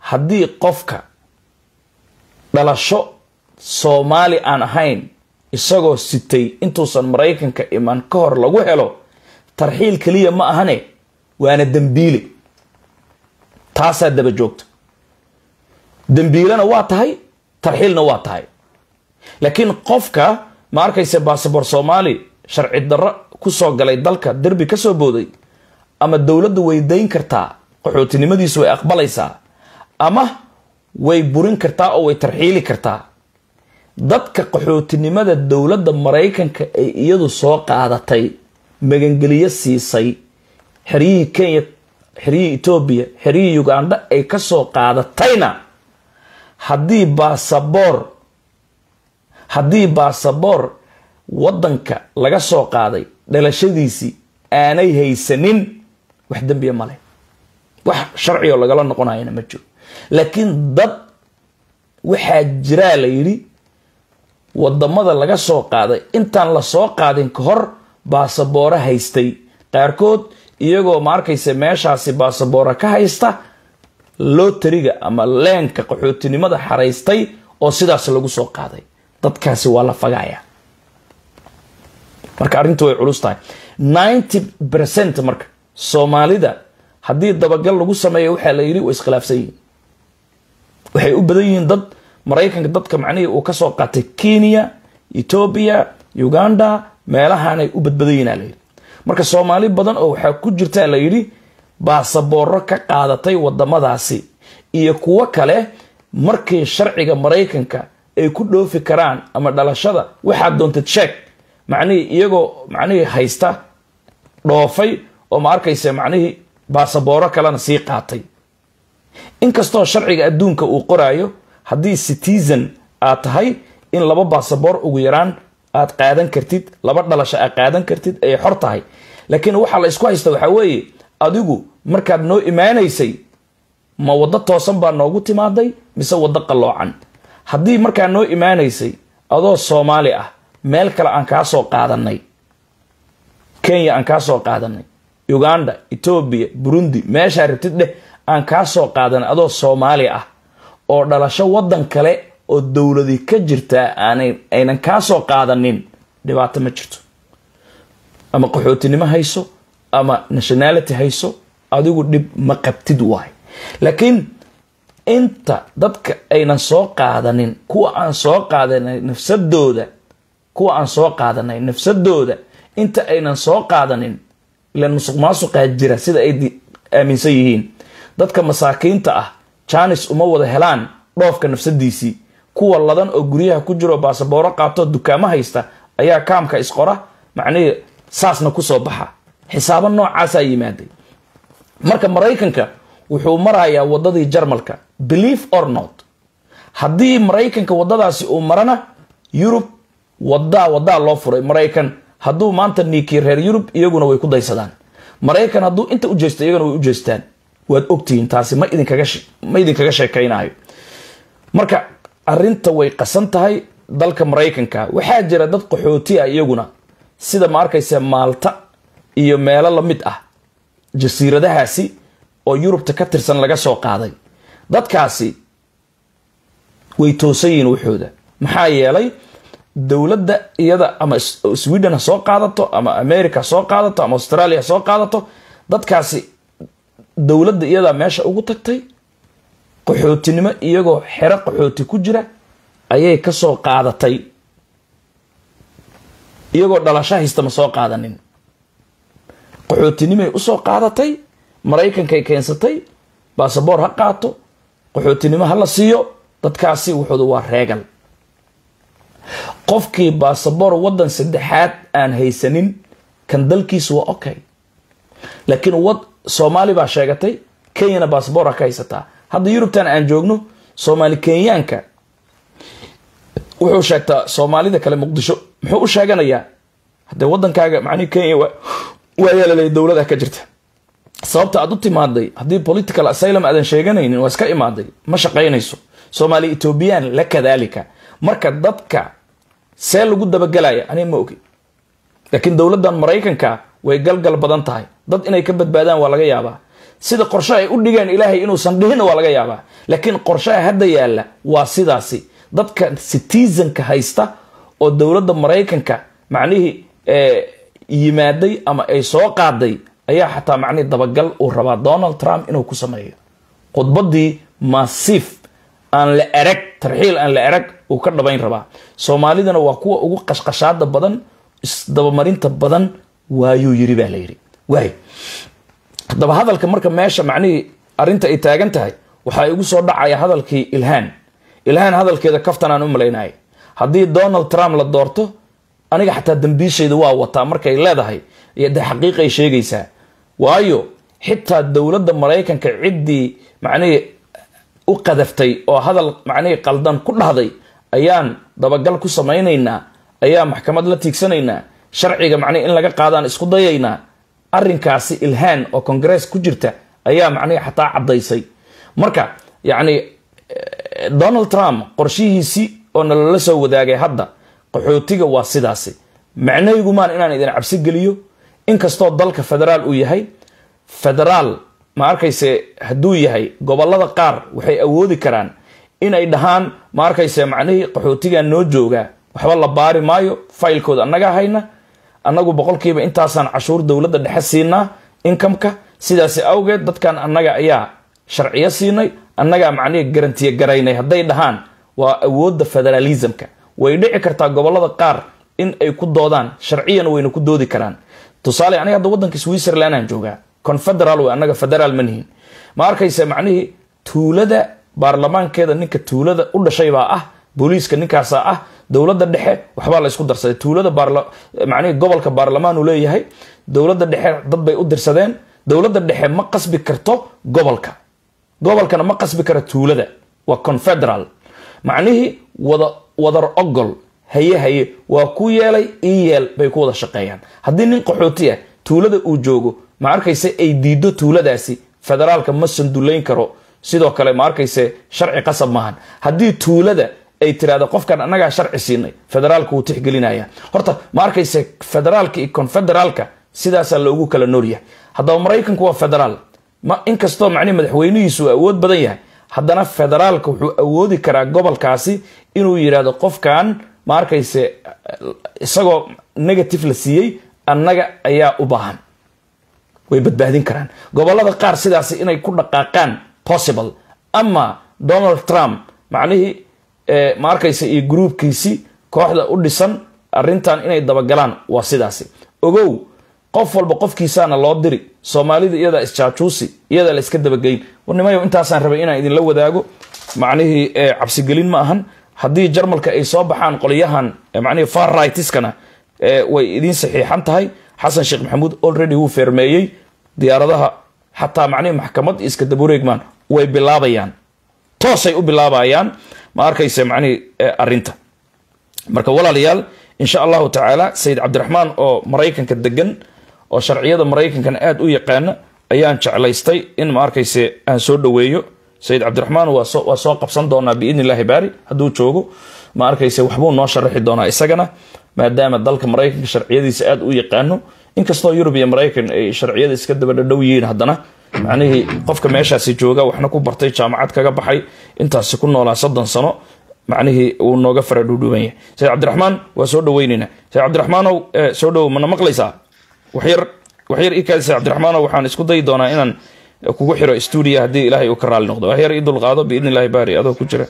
haddii qofka dhalasho soomaali aan ahayn isagoo sitay intuusan maraykanka iman ka hor lagu helo tarxiil keliya ma ahane waana dembiile taasaa daba joogta dembiilena waa tahay tarxiilna waa tahay laakiin qofka ma arkaysa baasabor soomaali sharci darro kusoo galay dalka derbi kasoo booday ama dowladdu way dayn kartaa qaxootinimadiisu way aqbalaysaa ama way burin kartaa oo way tarxiili kartaa dadka qaxootinimada dowladda maraykanka ay iyadu soo qaadatay magangeliyo siisay xeryihii kenya xeryihii etoobiya xeryihii uganda ay kasoo qaadatayna haddii baasaboor haddii baasaboor waddanka laga soo qaaday dhalashadiisii aanay haysanin wax dembiya male wax sharcioo lagala noqonayana ma jiro laakiin dad waxaa jiraa la yidhi wadamada laga soo qaaday intaan la soo qaadin ka hor baasabooro haystay qaarkood iyagoo ma arkaysa meeshaasi baasaboora ka haysta lotariga ama leenka qaxootinimada xaraystay oo sidaas lagu soo qaaday dadkaasi waa la fagaya marka arrintu way culus tahay ninety percent marka soomaalida haddii dabagal lagu sameeyo waxaa la yidhi way iskhilaafsan yihiin waxay u badan yihiin dad maraykanka dadka macnihii uu kasoo qaatay kenya etoobiya uganda meelahaanay u badbadan yihin a layidhi marka soomaali badan oo waxaa ku jirtaa la yidhi baasabooro ka qaadatay wadamadaasi iyo kuwo kale markii sharciga maraykanka ay ku dhoofi karaan ama dhalashada waxaad doontad sheeg macnihii iyagoo macnihii haysta dhoofay oo ma arkaysa macnihii baasabooro kalena sii qaatay inkastoo sharciga adduunka uu qoraayo haddii citizen aad tahay in laba baasaboor ugu yaraan aad qaadan kartid laba dhalasho aad qaadan kartid ay xor tahay laakiin waxaa la isku haysta waxaa weeye adigu markaad noo imaanaysay ma waddo toosan baa noogu timaaday mise waddo qalloocan haddii markaa noo imaanaysay adoo soomaali ah meel kale aan kaa soo qaadanay kenya aan kaa soo qaadanay uganda etoobiya burundi meeshaa rabtid dheh aan kaa soo qaadanay adoo soomaali ah oo dhalasho waddan kale oo dowladi ka jirtaa aanay aynan kaa soo qaadanin dhibaato ma jirto ama qaxootinimo hayso ama nationality hayso adigu dhib ma qabtid waay laakiin inta dadka aynan soo qaadanin kuwa aan soo qaadanay nafsadooda kuwa aan soo qaadanay nafsadooda inta aynan soo qaadanin ilan musuq maasuqaa jira sida ay aaminsan yihiin dadka masaakiinta ah janis uma wada helaan dhoofka nafsadiisii kuwa ladan oo guryaha ku jiro baasabooro qaato dukaamo haysta ayaa kaamka isqora macnihii saasna kusoo baxa xisaabo noocaasaa yimaaday marka maraykanka wuxuu marayaa wadadii jarmalka believe or not haddii maraykanka wadadaasi uu marana yurub wadaa wadaa loo furay maraykan hadduu maanta niikii reer yurub iyaguna way ku daysadaan maraykan hadduu inta u jeesto iyaguna way u jeestaan waad ogtihiin taasi ma idinkaama idinkaga sheekaynayo marka arinta way qasan tahay dalka maraykanka waxaa jira dad qaxooti ah iyaguna sida ma arkaysa maalta iyo meelo lamid ah jasiiradahaasi oo yurubta ka tirsan laga soo qaaday dadkaasi way toosan yihiin waxooda maxaa yeelay dowladda iyada ama sweden ha soo qaadato ama america ha soo qaadato ama australia ha soo qaadato dadkaasi dowladda iyadaa meesha ugu tagtay qaxootinimo iyagoo xero qaxooti ku jira ayay ka soo qaadatay iyagoo dhalasho haysta ma soo qaadanin qaxootinimay usoo qaadatay maraykankay keensatay baasaboor ha qaato qaxootinimo ha la siiyo dadkaasi wuxuudu waa reegal qofkii baasaboor waddan saddexaad aan haysanin kan dalkiisu waa okay laakiin wad soomaali baa sheegatay kenyana baasaboor ha ka haysataa hadda yurubtan aan joogno soomaali kenyaanka wuxuu sheegtaa soomaalida kale muqdisho muxuu u sheeganayaa hadee wadankaaga macnihi kenya waa yeelalay dowlada ka jirta sababta aad u timaaday haddii political asylum aadan sheeganaynin waa iska imaaday ma shaqaynayso soomaali ethoobiyan la kadaalika marka dadka see lagu dabagelaya aniga ma ogi laakiin dowladdan maraykanka way galgal badan tahay dad inay ka badbaadaan waa laga yaabaa sida qorshe ay u dhigeen ilaahay inuusan dhihinna waa laga yaabaa laakiin qorshaha hadda yaalla waa sidaasi dadka citizenka haysta oo dowladda maraykanka macnihii yimaaday ama ay soo qaaday ayaa xataa macnihii dabagal uu rabaa donald trump inuu ku sameeyo khudbadii massiif aan la erag tarxiil aan la erag uu ka dhabayn rabaa soomaalidana waa kuwa ugu qashqashaada badan isdabamarinta badan waayuu yiri baa la yidhi waay haddaba hadalka marka meesha macnihii arrinta ay taagan tahay waxaa igu soo dhacaya hadalkii ilhaan ilhaan hadalkeeda kaftan aan u malaynaya haddii donald trump la doorto aniga xataa dambiishayda waa wataa markay leedahay iyo de xaqiiqay sheegaysaa waayo xitaa dowladda maraykanka ciddii macnihii u qadaftay oo hadal macnihii qaldan ku dhahday ayaan dabagal ku samaynaynaa ayaa maxkamad la tiigsanaynaa sharciga macnihi in laga qaadaan isku dayaynaa arrinkaasi ilhaan oo congress ku jirta ayaa macnihi xataa caddaysay marka yacni donald trump qorshihiisii oo nalala soo wadaagay hadda qaxootiga waa sidaasi macnahaygumaan inaan idin cabsi geliyo inkastoo dalka federaal uu yahay federaal ma arkayse hadduu yahay gobolada qaar waxay awoodi karaan inay dhahaan ma arkayse macnihii qaxootigan noo joogaa waxba la baari maayo faylkooda annagaa hayna annagu boqolkiiba intaasaan cashuur dowladda dhexe siinaa inkamka sidaasi awgeed dadkan annaga ayaa sharciyo siinay annagaa macnihii garantiye garaynay hadday dhahaan waa awoodda federalismka way dhici kartaa gobolada qaar in ay ku doodaan sharciyan wayna ku doodi karaan tusaale aniga hadda waddanka switzerland aan joogaa confederal wey annaga federaal ma nihin ma arkaysa macnihii tuulada baarlamaankeeda ninka tuulada u dhashay baa ah booliiska ninkaasaa ah dowladda dhexe waxbaa la ysku darsaday tuulada macnihii gobolka baarlamaan uu leeyahay dowladda dhexe dad bay u dirsadeen dowladda dhexe ma qasbi karto gobolka gobolkana ma qasbi karo tuulada waa confederal macnihii wada wadar ogol haye haye waa ku yeelay ii yeel bay ku wada shaqeeyaan haddii nin qaxooti ah tuulada uu joogo ma arkayse ay diido tuuladaasi federaalka ma sandullayn karo sidoo kale ma arkayse sharci qasab maahan haddii tuulada ay tirahdo qofkan annagaa sharci siinay federaalka wuu tixgelinaya horta ma arkayse federaalka iyo confederaalka sidaasaa loogu kala nooryahay haddaba maraykanku waa federaal ma inkastoo macnihi madaxweynihiisu awood badan yahay haddana federaalka wuxuu awoodi karaa gobolkaasi inuu yidhaahdo qofkan ma arkayse isagoo negative la siiyey annaga ayaa u baahan way badbaadin karaan gobolada qaar sidaasi inay ku dhaqaaqaan possible ama donald trump macnihii ma arkayse iyo gruubkiisii kooxda u dhisan arrintan inay dabagalaan waa sidaasi ogow qof walba qofkiisaana loo diri soomaalida iyadaa isjaajuusi iyadaa la iska dabageyn warnimayo intaasaan rabay inaan idinla wadaago macnihii cabsigelin ma ahan haddii jarmalka ay soo baxaan qolyahan macnihii far rightskana way idiin saxiixan tahay xasan sheekh maxamuud already wuu feermeeyey diyaaradaha xataa macnihii maxkamad iska dabureegmaan way bilaabayaan toosay u bilaabayaan ma arkayse macnihii arrinta marka walaalayaal insha allahu tacaala sayid cabdiraxmaan oo maraykanka degan oo sharciyada maraykankana aada u yaqaana ayaan jeclaystay in ma arkayse aan soo dhaweeyo sayid cabdiraxmaan waa soo qabsan doonaa biidn illahi baari hadduu joogo ma arkayse waxbuu noo sharaxi doonaa isagana maadaama dalka maraykanka sharciyadiisa aada u yaqaano inkastoo yurub iyo maraykan ay sharciyada iska dabadhadhow yihiin haddana macnihii qofka meeshaasi jooga waxna ku bartay jaamacad kaga baxay intaasi ku noolaa soddon sano macnihii uu nooga fara dhuudhuuban yahay sayid cabdiraxmaan waa soo dhaweyneynaa sayid cabdiraxmaanow soo dhowow mana maqlaysaa waxyar waxyar ikaadi sayid cabdiraxmaanow waxaan isku dayi doonaa inaan kugu xiro stuudiya haddii ilaahay uu ka raali noqdo waxyar ii dulqaado biidni illahi baari adoo ku jira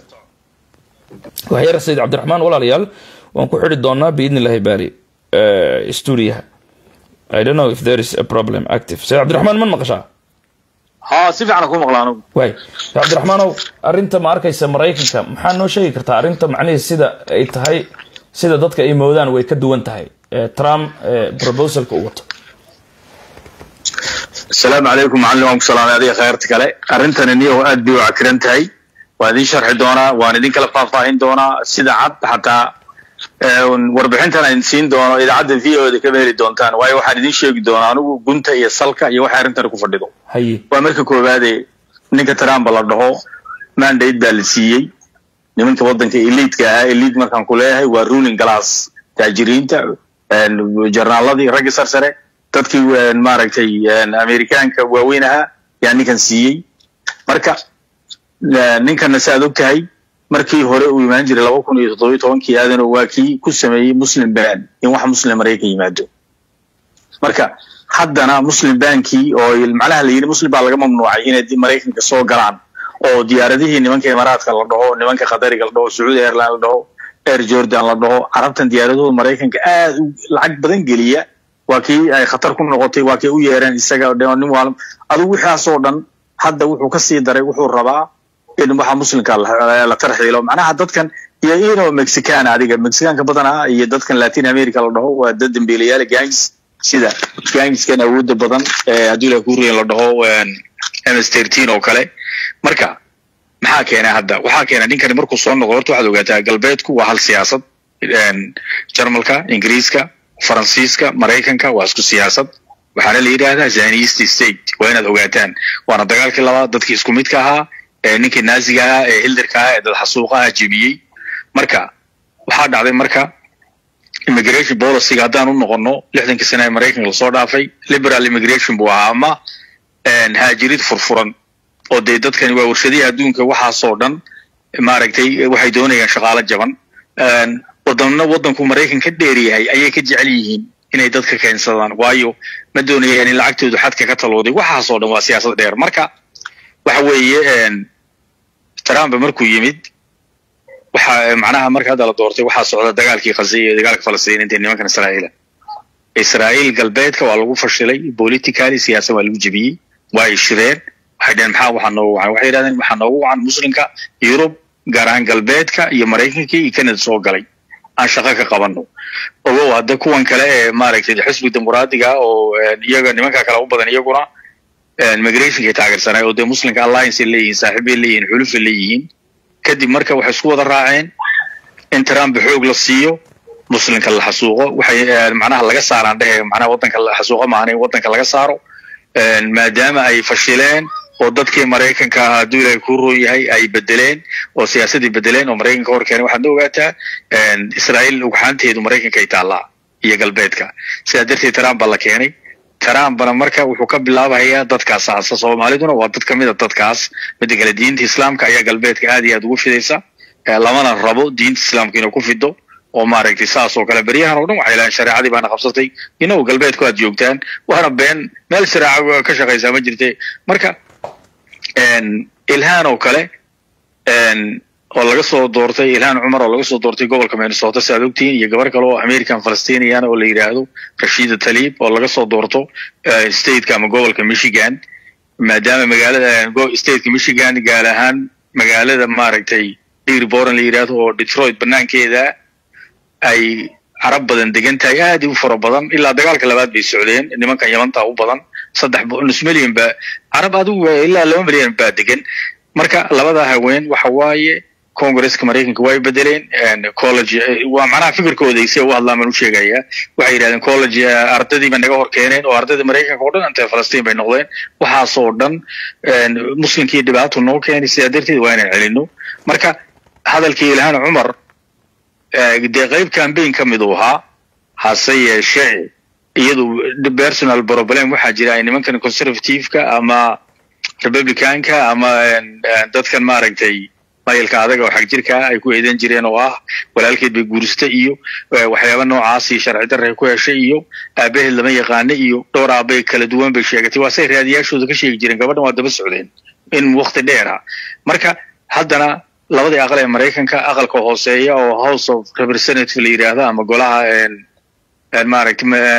waxyar sayid cabdiraxmaan walaalayaal waan ku xiri doonaa biidni illahi baari stuudiyaha I don't know if there is a problem active sayid cabdiraxmaan man maqashaa ha si fiican ku maqla anugu waay cabdiraxmaanow arrinta ma arkaysa maraykanka maxaa noo sheegi kartaa arrinta macnihii sida ay tahay sida dadka ay moodaan way ka duwan tahay trump proposalka uu wato asalaamu calaykum macallin waan ku salaamay adiga khayrta kale arrintani niyow aad bay u cakiran tahay waan idin sharxi doonaa waan idin kala faahfaahin doonaa sida cad xataa warbixintan aan siin doono idaacadda v o da kama heli doontaan waayo waxaan idin sheegi doonaa anigu gunta iyo salka iyo waxay arrintani ku fadhido haye waa marka koowaade ninka trump la dhaho mandate baa la siiyey nimanka waddanka eliidka ahaa eliid markaan ku leeyahay waa ruling glass taajiriinta jarnaaladii raggi sarsare dadkii maaragtay amerikaanka waaweyn ahaa yaa ninkan siiyey marka ninkanna si aad og tahay markii hore uu imaan jiray laba kun iyo toddobiyo tobankii aadano waa kii ku sameeyey muslim ban in wax muslim maraykan yimaado marka haddana muslim bankii oo macnaha la yidhi muslim baa laga mamnuucay inay maraykanka soo galaan oo diyaaradihii nimanka imaaraadka la dhaho nimanka qadariga la dhaho sacuudi airline la dhaho air jordan la dhaho carabtan diyaaradahooda maraykanka aad u lacag badan geliya waa kii ay khatar ku noqotay waa kay u yeereen isaga nin waal adigu wixaasoo dhan hadda wuxuu ka sii daray wuxuu rabaa in waxa muslimka la tarxiilo macnaha dadkan iyo inoo mexican adiga mexicanka badanaa iyo dadkan latin america la dhaho waa dad dambiilayaal gangs sida gangskan awoodda badan haddii la kuuriyan la dhaho ms thirteen oo kale marka maxaa keenay hadda waxaa keenay ninkani markuu soo noqdo horta waxaad ogaataa galbeedku waa hal siyaasad jarmalka ingiriiska faransiiska maraykanka waa isku siyaasad waxaana la yidhaahdaa zanist state waa inaad ogaataan waana dagaalkii labaad dadkii isku midka ahaa ee ninkii naaziga ahaa ee hildarka ahaa ee dad xasuuqaha jebiyey marka waxaa dhacday marka immigration policyga haddaan u noqono lixdankii sane ee maraykanka lasoo dhaafay liberal immigration buu ahaa ama haajirid furfuran oo dee dadkani waa warshadihii adduunka waxaasoo dhan maaragtay waxay doonayaan shaqaalo jaban waddanna waddanku maraykan ka dheer yahay ayay ka jecel yihiin inay dadka keensadaan waayo ma doonayaan in lacagtoodu xadka ka talooday waxaasoo dhan waa siyaasad dheer marka waxa weeye trump markuu yimid waxa macnaha marka hadda la doortay waxaa socda dagaalkii khaza iyo dagaalka falastiiniinta nimankan israa'iila israa'iil galbeedka waa lagu fashilay politically siyaasad waa lagu jebiyey waa ay shireen waxay dhaheen maxaa waxaa noogu wacan waxay yidhahdeen waxaa noogu wacan muslimka yurub gaar ahaan galbeedka iyo maraykankii iyo canada soo galay aan shaqo ka qabano ogow hadda kuwan kale ee maaragtay xisbi dimuqraadiga oo iyaga nimanka kale u badan iyaguna migrationkay taageersanay oo dee muslimka alliance ay leeyihiin saaxiibay leeyihiin xulufay leeyihiin kadib marka waxay isku wada raaceen in trump xoog la siiyo muslimka la xasuuqo waxay macnaha laga saaraan dhehe macnaha waddanka la xasuuqo maahan in waddanka laga saaro maadaama ay fashileen oo dadkii maraykanka ahaa hadduu ilaahay kuu roon yahay ay bedeleen oo siyaasadii bedeleen oo maraykanka hor keenay waxaad ogaataa israa'iil ugxaanteedu maraykanka ay taallaa iyo galbeedka sidaa darteed trump baa la keenay trumpna marka wuxuu ka bilaabayaa dadkaas aasa soomaaliduna waa dad kamid a dadkaas mida kale diinta islaamka ayaa galbeedka aad iyo aad ugu fidaysa lamana rabo diinta islaamka inuu ku fido oo maaragtay saas oo kale beryahan oo dhan waxay lahayn shareecadii baana qabsatay inagu galbeedku aad joogtaan waana been meel shareeca ka shaqaysaa ma jirte marka ilhaan oo kale oo laga soo doortay ilhaan cumar oo laga soo doortay gobolka minnesota si aad ogtihiin iyo gabar kale oo american falastinian oo la yidhaahdo rashida talib oo laga soo doorto stateka ama gobolka michigan maadaama magaalada stateka michigan gaar ahaan magaalada maaragtay dearborn la yidhaahdo oo detroit banaankeeda ay carab badan degan tahay aad u fara badan ilaa dagaalka labaad bay socdeen nimankan yamanta u badan saddex nus milyan ba carab adigu ilaa laba milyan baa degan marka labada haween waxa waaye congresska maraykanka way bedeleen college waa macnaha fikirkooda si u hadlaan baan u sheegayaa waxay yidhahdeen college ardadii bay naga hor keeneen oo ardadii maraykanka oo dhan intay falastiin bay noqdeen waxaasoo dhan muslimkii dhibaato noo keenay sidaa darteed waa inaan celino marka hadalkii ilhaan cumar dee qayb cambaign ka mid uu ahaa hase yeeshee iyadu personal problem waxaa jira ay nimankan conservativeka ama republicanka ama dadkan maaragtay mayilka adaga oo xag jirkaa ay ku eedan jireen oo ah walaalkeed bay guursatay iyo waxyaaba noocaasi sharci darray ku heshay iyo aabaheed lama yaqaana iyo dhowr aabay kala duwan bay sheegatay waa say raadiyaashooda ka sheegi jireen gabadhan waa daba socdeen in wakti dheer ah marka haddana labadii aqal ee maraykanka aqalka hooseeya oo house of representative la yidhaahdo ama golaha maaragtay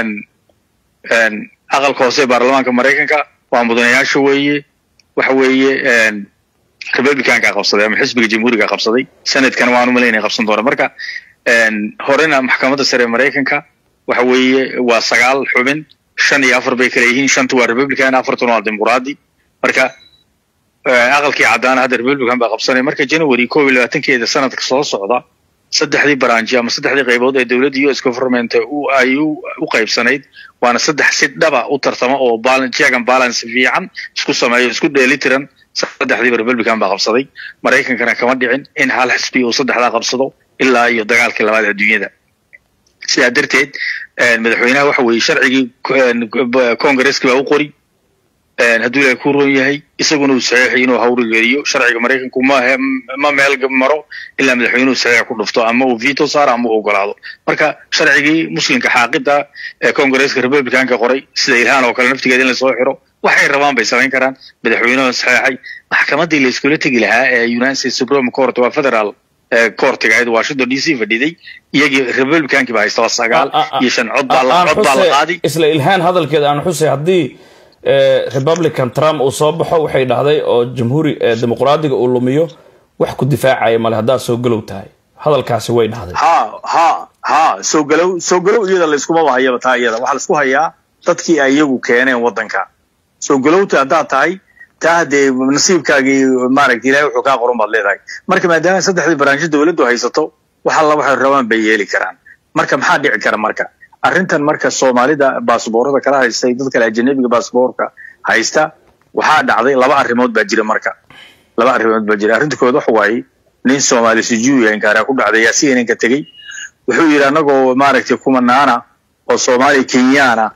aqalka hoose ee baarlamaanka maraykanka waa mudanayaasha weeye waxa weeye republicanka qabsaday ama xisbiga jamhuuriga qabsaday sanadkana waan umalaynaya qabsan doona marka horena maxkamadda sare ee maraykanka waxa weeye waa sagaal xubin shan iyo afar bay kala yihiin shanta waa republican afartuna waa dimuqraadi marka aqalkii caddaana hadda republican baa qabsanaya marka january koob iyo labaatankeeda sanadka soo socda saddexdii baranji ama saddexdii qaybood ee dowladda u s government ay u qaybsanayd waana saddex si dhaba u tartama oo check and balance fiican isku sameeyo isku dheelitiran saddexdiiba republican baa qabsaday maraykankana kama dhicin in hal xisbi uu saddexdaa qabsado ilaa iyo dagaalkii labaad adduunyada sidaa darteed madaxweynaha waxa weeye sharcigii congresski baa u qori hadduu ilahay ku roon yahay isaguna uu saxiixay inuu hawrigeliyo sharciga maraykanku ma ma meel maro ilaa madaxweynuhu saxiix ku dhufto ama uu veto saaro ama uu ogolaado marka sharcigii muslimka xaaqida ee congaresska republicanka qoray sida ilhaan oo kale naftigeeda in lasoo xiro waxay rabaan bay samayn karaan madaxweynuhu saxiixay maxkamadii la iskula tegi lahaa ee united states supreme court waa federal courtiga ahayd washington d c fadhiday iyagii republicankii baa haysta waa sagaal iyo shan cod baa cod baa la qaadi isla ilhaan hadalkeeda aan xusay haddii republican trump uu soo baxo waxay dhahday oo jamhuuri dimuqraadiga uu lumiyo wax ku difaacaya male haddaad soo galow tahay hadalkaasi way dhahday ha ha ha soo galow soo galow iyada layskumaba hayaba taa iyada waxaa laisku hayaa dadkii ay iyagu keeneen waddanka soo galowta haddaad tahay taa dee nasiibkaagii maaragta ilahay wuxuu kaa qoran baad leedahay marka maadaama saddexdii baraansho dowladdu haysato wax alla waxay rabaan bay yeeli karaan marka maxaa dhici kara marka arrintan marka soomaalida baasboorada kala haystay dad kale ajanabiga baasboorka haysta waxaa dhacday laba arrimood baa jira marka laba arrimood baa jira arrinta kood waxa waaye nin soomaali sujuuya inkaaraa ku dhacday yaa si inanka tegey wuxuu yidhi annagoo maaragtay kumanaana oo soomaaliya kenyaana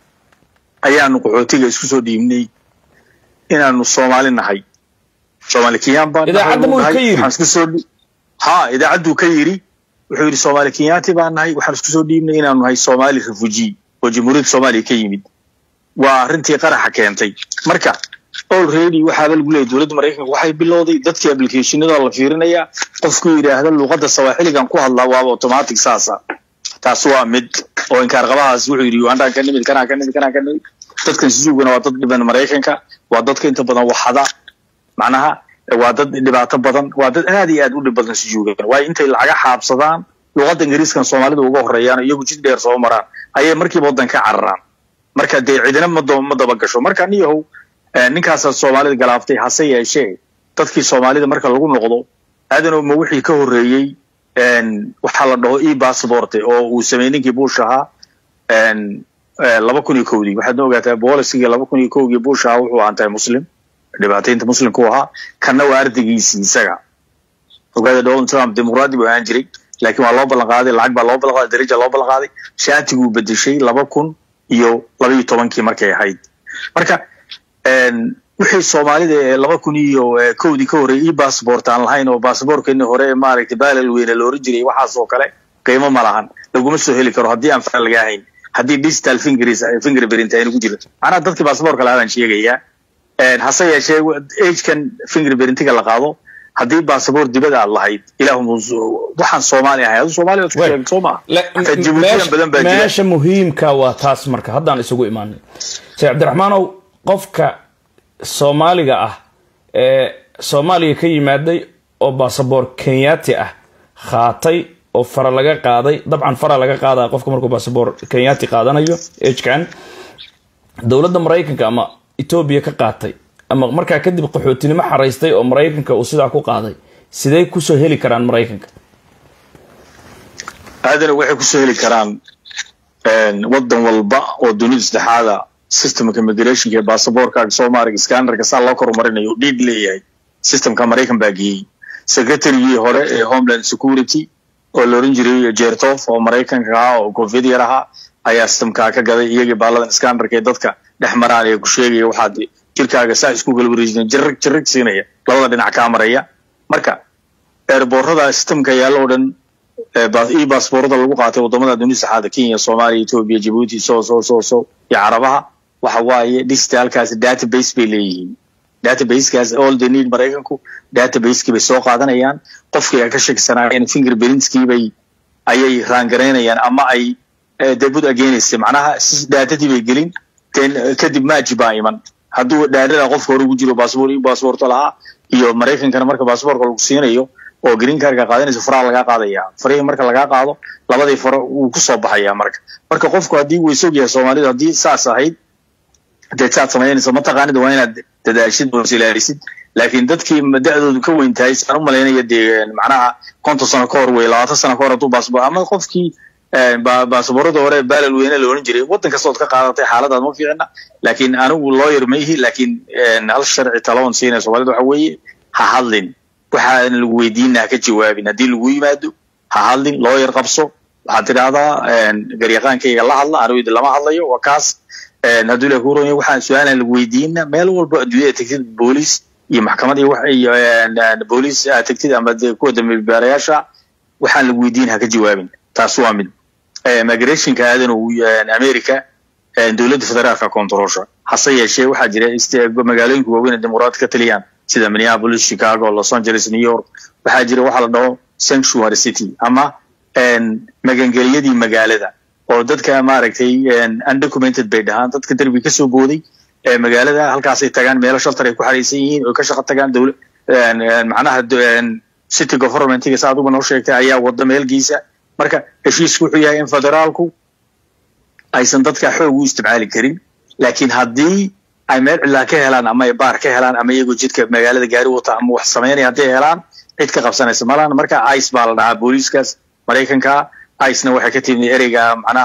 ayaanu qaxootiga isku soo dhiibnay inaanu soomaali nahay soomaali kenyaan baan idaacadda muu ka yiri ha idaacadduu ka yiri wuxuu yidhi soomaali kenyaati baan nahay waxaan isku soo dhiibnay inaanu nahay soomaali refugee oo jamhuuriyadda soomaaliya ka yimid waa arrintii qaraxa keentay marka already waxaaba lagu leeyahy dowladda maraykanka waxay bilowday dadkii applicationada la fiirinayaa qofku yidhaahda luqadda sawaaxiligan ku hadlaa waaba automatic saasa taas waa mid oo inkaarqabahaas wuxuu yidhi ugandaan ka nimid kanaa ka nimid kanaa ka nimid dadkan sisuugana waa dad dhiban maraykanka waa dadka inta badan waxada macnaha waa dad dhibaato badan waa dad aad iyo aad u dhib badan sujuugan waayo intay lacaga xaabsadaan luqadda ingiriiskan soomaalida uga horeeyaan iyagu jid dheer soo maraan ayay markiiba waddan ka cararaan marka dee cidina ma ma daba gasho marka niyahow ninkaasaa soomaalida galaaftay hase yeeshee dadkii soomaalida marka lagu noqdo aadanow ma wixii ka horreeyey waxaa la dhaho e passporte oo uu sameeyey ninkii bush ahaa laba kun iyo kowdii waxaad na ogaataa boolicigii laba kun iyo kowgii bush ahaa wuxuu ahaantahay muslim dhibaataynta muslimka u ahaa kanna waa ardaygiisii isaga ogaada donald trump dimuqraadi buu ahaan jiray laakiin waa loo ballan qaaday lacag baa loo ballan qaaday daraja loo ballan qaaday shaatiguu bedeshay laba kun iyo laba iyo tobankii markay ahayd marka wixii soomaalida ee laba kun iyo kowdii ka horreeyay e bassbort aan lahayn oo bassbortkeenii hore maaragtay baalal weyne la oran jiray waxaas oo kale qiimo ma lahan laguma soo heli karo haddii aan fara lagaa hayn haddii digital fingers fingerprint aynu ku jiro macnaha dadkii bassbortka lahaa baan sheegayaa hase yeeshee agekan fingerprintiga la qaado haddii bassabort dibada aad lahayd ilaahu waxaan soomaali ahay adu soomaaliya isku sheegay soo maa jibuutiyan badan baa jira meesha muhiimka waa taas marka haddaan isugu imaanay sheekh cabdiraxmaanow qofka soomaaliga ah ee soomaaliya ka yimaaday oo basaboor kenyaati ah khaatay oo fara laga qaaday dabcan fara laga qaadaya qofka markuu basaboor kenyaati qaadanayo ejkan dowladda maraykanka ama etoobiya ka qaatay ama markaa kadib qaxootinimo xaraystay oo maraykanka uu sidaa ku qaaday sidey kusoo heli karaan maraykanka aadana waxay kusoo heli karaan waddan walba oo dunida saddexaada systemka immigrationka ee basaborkaaga soo maarag scannerka saa loo korumarinayo dhiig leeyahay systemka maraykan baa geeyey secretarygii hore ee homeland security oo la oran jiray jertof oo maraykanka ahaa oo koofiyad yar ahaa ayaa systemkaa ka gaday iyagii baaladan scannerka ee dadka dhex maraan ee ku sheegaya waxaad jirkaaga saa isku galwareejina jirig jirig siinaya labada dhinac kaa maraya marka eerboorada systemka yaalla oo dhan e baasboorada lagu qaatay wadamada dunida saxaada kenya soomaaliya ethiopia djibouti so so so so iyo carabaha waxa waaye digitalkaasi database bay leeyihiin databasekaas all the need maraykanku databaseki bay soo qaadanayaan qofkii ay ka sheegsanaayeen fingerprintskii bay ayay raangaraynayaan ama ay debud agenaysay macnaha daatadii bay gelin kadib maaji baa iman hadduu dhaarada qofka hore ugu jiro baasboor iyo baasboorto lahaa iyo maraykankana marka baasboorka lagu siinayo oo green cardka qaadanaysa faraha lagaa qaadaya farihii marka lagaa qaado labadii faro wuu kusoo baxaya marka marka qofku haddii uu isog yahay soomaalidu haddii saas ahayd dee saad samaynaysa mataqaanid waa inaad dadaashid oo ilaalisid laakiin dadkii da-doodu ka weyn tahay saan u malaynaya dee macnaha konton sano ka hor wey labaatan sano ka hor hadduu baasboor ama qofkii baasaboorada hore baalal weyne la oran jiray waddan kastood ka qaadatay xaaladaad ma fiicna laakiin anigu lawyer ma ihi laakiin hal sharci talaon siinaya soomaalida waxa weeye ha hadlin waxaan lagu weydiina ha ka jawaabin haddii lagu yimaado ha hadlin lawyer qabso waxaad tidhaahdaa garyaqaankayga la hadla anigu lama hadlayo waa kaas hadduu ilahi kuron waxaan su-aalan lagu weydiina meel walba adduunyada tegtid booliis iyo maxkamad iyo iyo booliis aad tegtid ama kuwa dambi baarayaasha waxaan lagu weydiin ha ka jawaabin taas waa mid migrationka aadan america dowladda federaalka controlsha hase yeeshee waxaa jira magaalooyinka waaweyn dimuqraad ka taliyaan sida minneapolis chicago los angeles new york waxaa jira waxa la dhaho sanctuary city ama magangelyadii magaalada oo dadka maaragtay undocumented bay dhahaan dadka derbi kasoo booday magaalada halkaasay tagaan meelo shaltar ay ku xaraysan yihiin oo ka shaqo tagaan dowla macnaha city governmentiga sa adugu noo sheegtay ayaa wada meelgiisa marka heshiisku wuxuu yahay in federaalku aysan dadka xoog u isticmaali karin laakiin haddii ay meel cilaa ka helaan ama ay baar ka helaan ama iyagoo jidka magaalada gaari wata ama wax samaynaya hadday helaan cid ka qabsanaysa malaan marka ice baa la dhahaa booliiskaas maraykanka icena waxay ka timid ereyga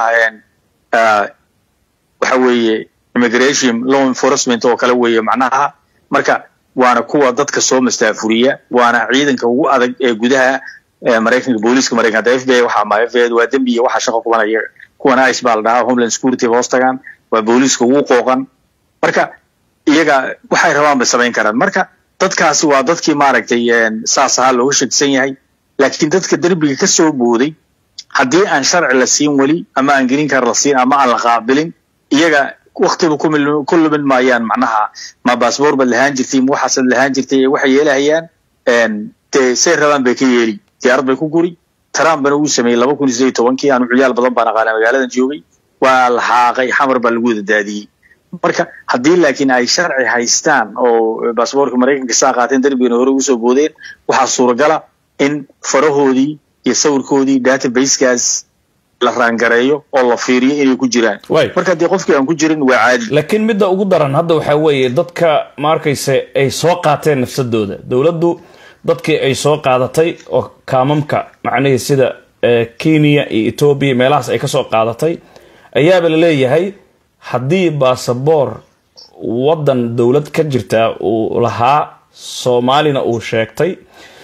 macnaha waxa weeye immigration law enforcement oo kale weeye macnaha marka waana kuwa dadka soo mastaafuriya waana ciidanka ugu adag ee gudaha maraykanka booliiska maraykanka hadda f b i waxa ma f b i waa dembi iyo waxa shaqo kubanaya kuwana ice baa la dhahaa homeland security hoos tagaan waa booliiska ugu qooqan marka iyaga waxay rabaan bay samayn karaan marka dadkaasi waa dadkii maaragtay saas ahaa looga shakisan yahay laakiin dadka derbiga ka soo booday haddii aan sharci la siin weli ama aan green card la siin ama aan la qaabilin iyaga waktiba ku lumin maayaan macnaha ma baasboor baad lahaan jirtay ma waxaasaad lahaan jirtay waxay yeelahayaan dee say rabaan bay ka yeeli diyaarad bay ku guri trump bana uu sameeyey laba kun iyo sideed tobankii aanu ciyaal badan baan aqaana magaaladan joogay waa la xaaqay xamar baa lagu wada daadiyey marka haddii laakiin ay sharci haystaan oo baasboorka maraykanka saa qaateen derbigana hore ugu soo boodeen waxaa suuragala in farahoodii iyo sawirkoodii databasekaas la raangareeyo oo la fiiriyo inay ku jiraan marka haddii qofkii aan ku jirin waa caadi laakiin midda ugu daran hadda waxaa weeye dadka ma arkayse ay soo qaateen nafsadooda dowladdu dadkii ay soo qaadatay oo kaamamka macnihii sida kenya iyo etoobiya meelahaas ay kasoo qaadatay ayaaba la leeyahay haddii baasaboor waddan dowlad ka jirta uu lahaa soomaalina uu sheegtay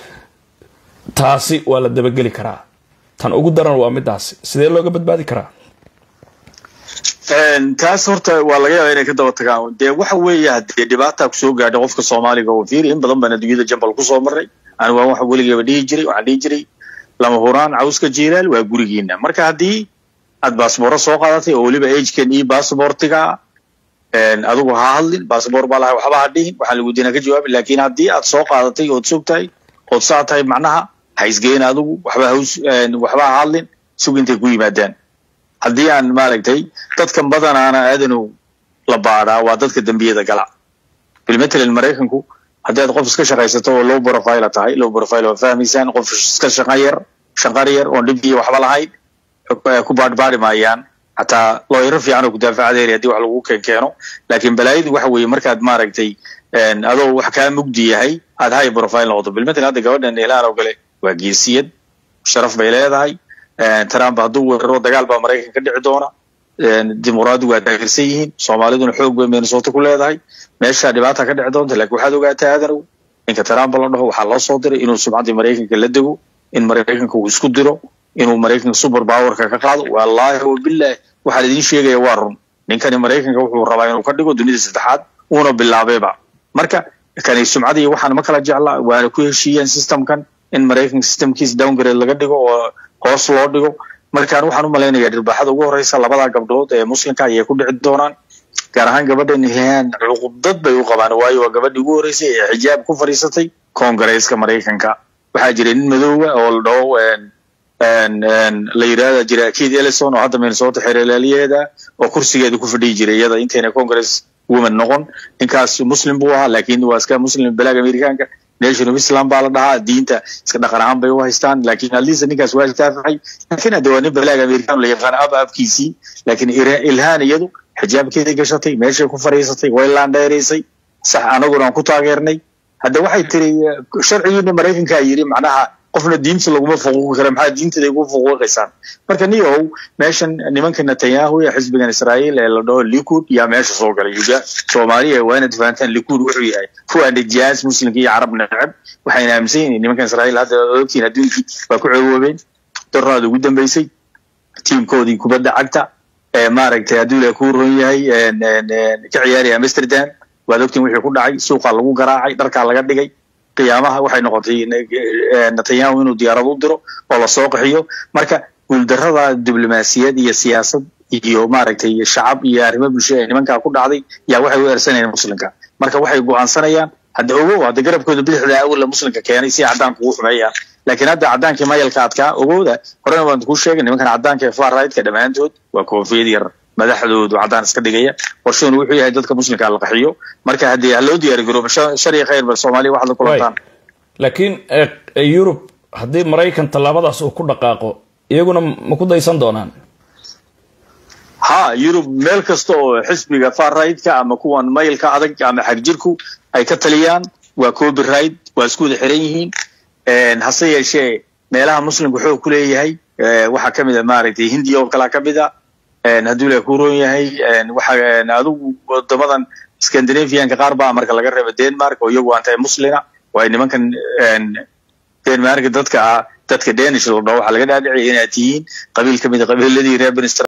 taasi waa la dabageli karaa tan ugu daran waa midaasi sidee looga badbaadi karaa taas horta waa laga yaaba inay ka daba tagaan dee waxa weeye hadee dhibaataa kusoo gaadha qofka soomaaliga oo fiiri in badan baan adduunyada jambal kusoo maray ani waa waxa weligeyba dhihi jiray waxaan dhihi jiray lama huraan cawska jiilaal waa gurigiina marka haddii aad baasbooro soo qaadatay oo weliba agekan iyo baasboortiga adigu ha hadlin baasboor baa lahay waxba ha dhihin waxaan lagu diina ka jawaabi laakiin haddii aad soo qaadatay ood sog tahay ood saa tahay macnaha ha isgeyn adigu waxba haws waxba ha hadlin sug intay ku yimaadaan haddii aan maaragtay dadkan badanaana aadanu la baadhaa waa dadka dembiyada gala bilmatalan maraykanku haddii aad qof iska shaqaysato oo low profile tahay low profile waa fahmaysaan qof iska shaqan yar shaqar yar oon dhib iyo waxba lahayn ku baadhbaadhi maayaan hataa looyaro fiican oo kudaafacadeeri haddii wax lagu keen keeno laakiin balaayadu waxa weeye markaad maaragtay adoo wax kaa mugdi yahay aad high profile noqoto bilmatalan hadda gabadhan elaan oo kale waa geesiyad sharaf bay leedahay trump hadduu weeraro dagaal baa maraykan ka dhici doona dimuqraadigu waa taageersan yihiin soomaaliduna xoog bay minnesota ku leedahay meeshaa dhibaata ka dhici doonta lakin waxaad ogaataa aadanow ninka trump la dhaho waxaa loo soo diray inuu sumcaddii maraykanka la dego in maraykanka uu isku diro inuu maraykanka super powerka ka qaado wallaahi wabilahi waxaa laidin sheegaya waa run ninkani maraykanka wuxuu rabaa inuu ka dhigo dunida saddexaad uuna bilaabayba marka kani sumcadii waxaan ma kala jecla waana ku heshiiyeen systemkan in maraykanka systemkiisa downgrade laga dhigo oo hoos loo dhigo markaan waxaan u malaynayaa dhirbaaxada ugu horeysa labadaa gabdhood ee muslimka ayay ku dhici doonaan gaar ahaan gabadhan hihaan cuqudad bay u qabaan waayo waa gabadhii ugu horeysay ee xijaab ku fadhiisatay koongareeska maraykanka waxaa jira nin madooba oo la dhaho la yidhahda jira keith ellison oo hadda minnesota xeerlaaliyeeda oo kursigeeda ku fadhiyi jiray iyada intayna congress woman noqon ninkaas muslim buu ahaa laakiin waa iska muslim balaag amerikaanka nation of islam baa la dhahaa diinta iska dhaqan ahaan bay u haystaan laakiin alisa ninkaas waa daafacay laakiin hadda waa nin balaag amerikaan la yaqaan ab abkiisii laakiin ilhaan iyadu xijaabkeeday gashatay meeshay ku fadhiisatay way laandheeraysay sax anaguna aan ku taageernay hadda waxay tiri sharcigiina maraykankaa yidhi macnaha qofna diinta laguma fuquuqi kara maxaa diintada igu fuquuqaysaan marka niyow meeshan nimanka netanyahu ee xisbigan israa'iil ee la dhaho likud yaa meesha soo galay yuga soomaaliya waa inaad fahantaan likud wuxuu yahay kuwa nijaas muslimka iyo carab neceb waxayna aaminsan yihiin nimankan israa'iil hadda ogtiin adduunkii waa ku cewoobeen daraada ugu dambeysay tiimkoodii kubadda cagta maaragtay hadduu ilahay kuu ron yahay ka ciyaaraya amsterdam waad ogtiin wixii ku dhacay suuqaa lagu garaacay dharkaa laga dhigay qiyaamaha waxay noqotay netanyahu inuu diyaarad u diro oo lasoo qaxiyo marka guuldarrada diblomaasiyad iyo siyaasad iyo maaragtay shacab iyo arrimo bulsho ee nimankaa ku dhacday yaa waxay u eersanayaan muslimka marka waxay go'aansanayaan hadda ogow hadda garabkooda bidixda awalla muslimka keenay si caddaanka ugu xumeeyaan laakiin hadda caddaankii mayalka adkaa ogowda horena waan kuu sheegay nimankan caddaanka ee far rigtka dhammaantood waa koofiyad yar madaxdoodu caddaan iska dhigaya qorshoonu wuxuu yahay dadka muslimka la qaxiyo marka haddii ha loo diyaari garoobo shar iyo khayr bal soomaaliya waxaad la kulantaan laakiin yurub haddii maraykan tallaabadaas uu ku dhaqaaqo iyaguna ma ku daysan doonaan ha yurub meel kasta oo xisbiga far rightka ama kuwan maylka adag ama xagjirku ay ka taliyaan waa copyright waa isku wada xiran yihiin hase yeeshee meelaha muslimka xoog ku leeyahay waxaa ka mid a maaragtay hindiya oo kalea ka mid a hadduu ilahay ku roon yahay waxa adigu wadamadan scandinavianka qaar baa marka laga reeba denmark oo iyagu antahay muslina oo ay nimankan denmark dadka ah dadka danish la dhaho waxaa laga dhaadhiciyay inaad tihiin qabiil ka mid a qabiiladii reer